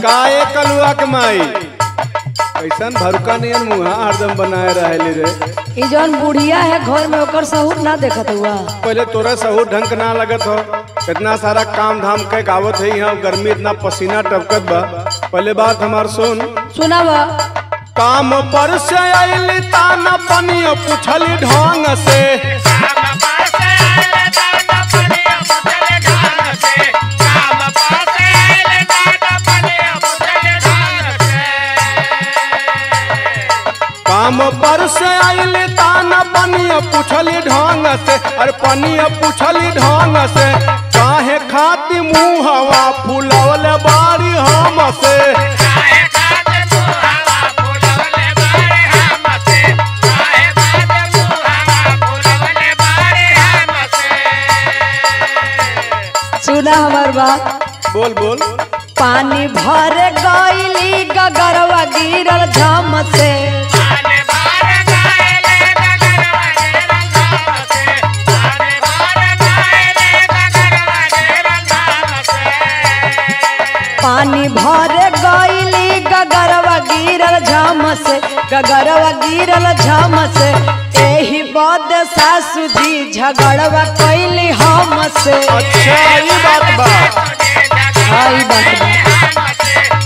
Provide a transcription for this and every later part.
काए कलुआ के माई कैसन भरुका नियन मुहा हरदम बनाए रहेली रे ई जौन बुढ़िया है घर में ओकर सहूर ना देखत हुआ पहले तोरा सहू ढंग के ना लगत हो इतना सारा काम धाम के गावत है यहाँ गर्मी इतना पसीना टपकत बा पहले बात हमार सुन सुनाब काम पर से आइली ताना पनियो पूछली ढंग से काम पर से आइली ताना पनियो पूछली ढंग से अरे पनियो पूछली ढंग से काहे खाती मुहवा फुलवले बारी हम से सुना हमार बात बोल बोल पानी भर गईली गगरवा गिरल झम से पानी भर गईली गगरवा गिरल झम से गगरवा गिरल झम से एही बद सासू जी झगड़वा कैली हम से अच्छा ये बात बा हाँ, ई बात बा।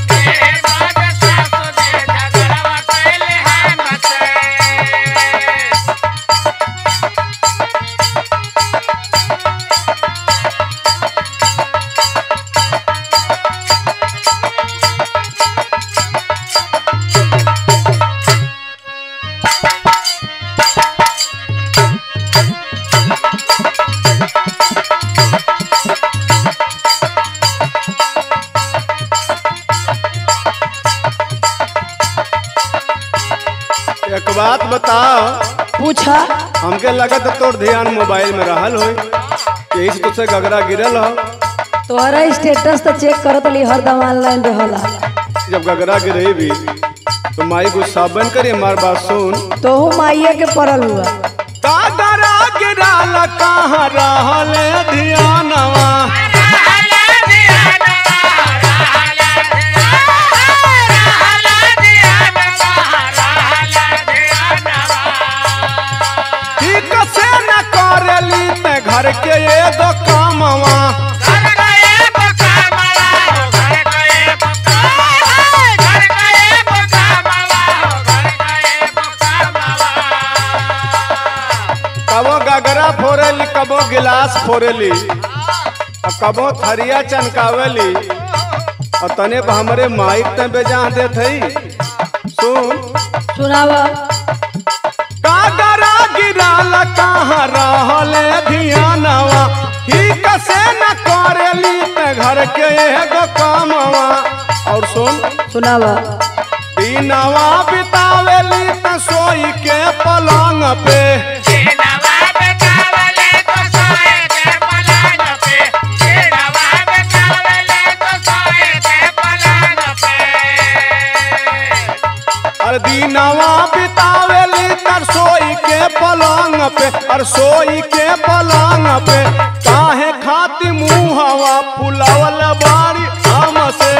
एक बात बताओ पूछा हमके लगत है तोर ध्यान मोबाइल में रहल हो यही से तुझसे गगरा गिरल हो तोहरा स्टेटस तो चेक करत ली हरदम ऑनलाइन रहला जब गगरा गिरही भी तो माई गुस्सा बन करी हमार बात सुन तोहू माइये के पड़ल हुआ गगरा गिराल कहाँ रहल ध्यानवा ठीक से न करेली ते घर के एगो कामवा कबो गगरा फोरेली कबो गिलास फोरेली और कबो थरिया चनकावेली और तने पर हमरे माइक ते बेजा देत हई सुन सुनाव कागरा गिराल कहाँ रहल ध्यानवा ठीक से न करेली ते घर के एगो कामवा और सुन सुनाव दिनवा बितावेली त सोई के पलंग पे और दिनवा बितावेली तर सोई के पलंग पे और सोई के पलंग पे काहे खाती मुहवा फुलावल बारी हम से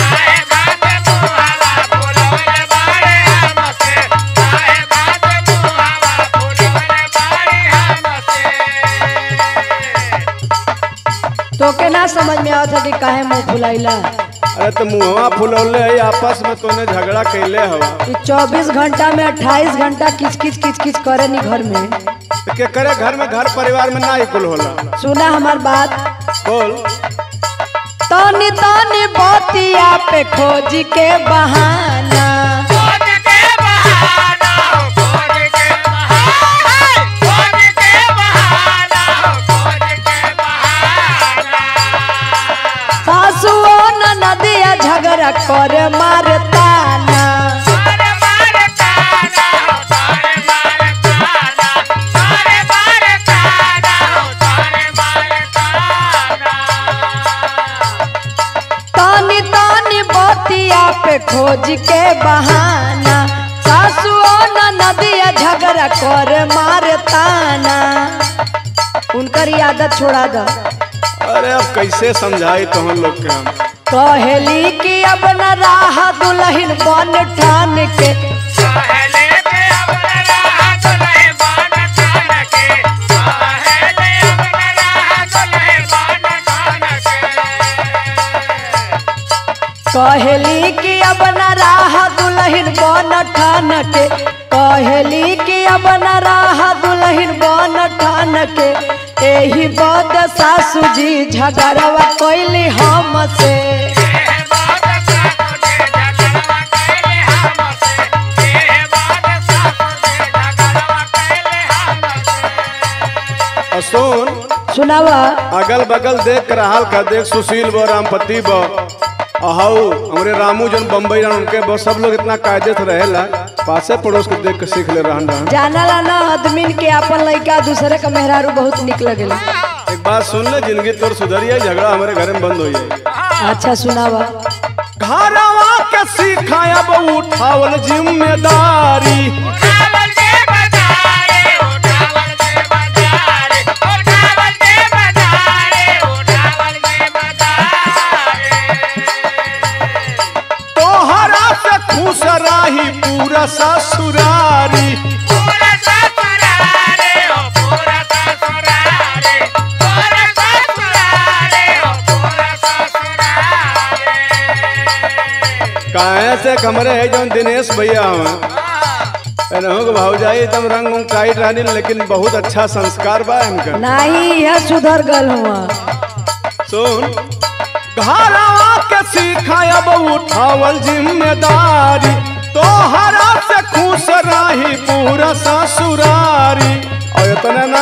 तोके ना समझ में आवत है कि काहे मुंह फुलाइला अरे तो मुहवा फुलौले है आपस में तूने झगड़ा कैले हवा कि 24 घंटा में 28 घंटा किच किच किच किच करे नी घर में तो के करे घर में घर परिवार में ना कुल होला सुना हमार बात बोल तनी तनी बतिया पे खोज के बहाना सासुओ न नदिया झगड़ा करे मारताना तनी तनी बतिया पे खोज के बहाना सासुओ न नदिया झगड़ा करे मारताना उनकर ही आदत छोड़ा दो अरे अब कैसे समझाई तो हम लोग के हम कहली कि अब न राह दुल्हन बन ठान के पहले के अब राह दुल्हे बन ठान के पहले अब राह दुल्हे बन ठान के कहली कि अब न राह दुल्हन बन ठान के कहली कि अब न राह दुल्हन बन ठान के एही बद सासू जी झगड़वा कैली हमसे ए बात सासु जे झगड़वा कैले हमसे ए बात सासु जे झगड़वा कैले हमसे और सुन सुनावा अगल बगल देख कर हाल का देख सुशील ब रामपति ब अहू हमरे रामू जन बम्बई रहन उनके ब सब लोग इतना कायदे से रहेला पासे पड़ोस के देख के सीख ले रहन रहन जानला ना आदमीन के अपन लड़का दूसरे का मेहरारू बहुत निक लगेला एक बात सुन ले जिंदगी तोर सुधरी है झगड़ा हमारे घर में बंद हो जाए अच्छा सुनावा घरवा के सिखायब उठावल जिम्मेदारी उठावल दे बजारे उठावल दे बजारे उठावल दे बजारे उठावल दे बजारे तोहरा से खुश रही पूरा ससुरारी पूरा ससुरारे ओ पूरा ससुरारे पूरा ससुरारे ओ पूरा ससुरारे काहे से कमरे है जो दिनेश भैया हमें एनहु के भौजाई एकदम रंग उंग टाइट रहनी लेकिन बहुत अच्छा संस्कार बा इनका नहीं यह सुधर गल हुआ सुन घरवा के सिखायब उठावल जिम्मेदारी तोहरा से खुश रही पूरा ससुरारी और इतना ना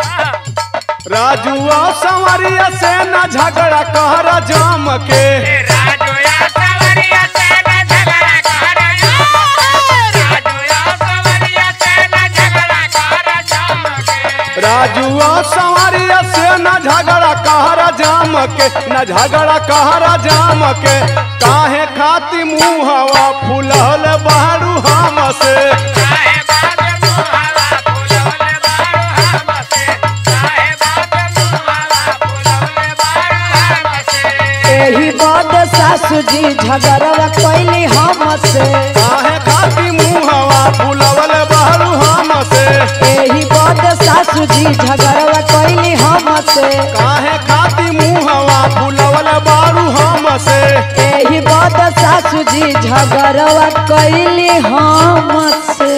राजुआ संवरिया से न झगड़ा कहरा जाम के राजोया सवरिया से न झगड़ा कर राजोया सवरिया से न झगड़ा कर चमके राजुआ संवरिया से न झगड़ा कहरा जाम के न झगड़ा कहरा जाम के काहे खाती मुहवा फुलल बारू हम से काहे बात मुहावा फुलौले बारो हमसे काहे बात मुहावा फुलौले बारो हमसे एही बद सासू जी झगड़वा कैली हमसे काहे खाती मुहवा फुलवल बारू हम से एही बद सासू जी झगड़वा कैली हमसे काहे खाती मुहवा फुलवल बारू हम से एही बद सासू जी झगड़वा कैली हमसे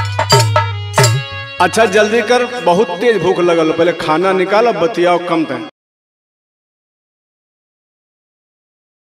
अच्छा जल्दी कर बहुत तेज भूख लगल पहले खाना निकालो बतियाओ कम टाइम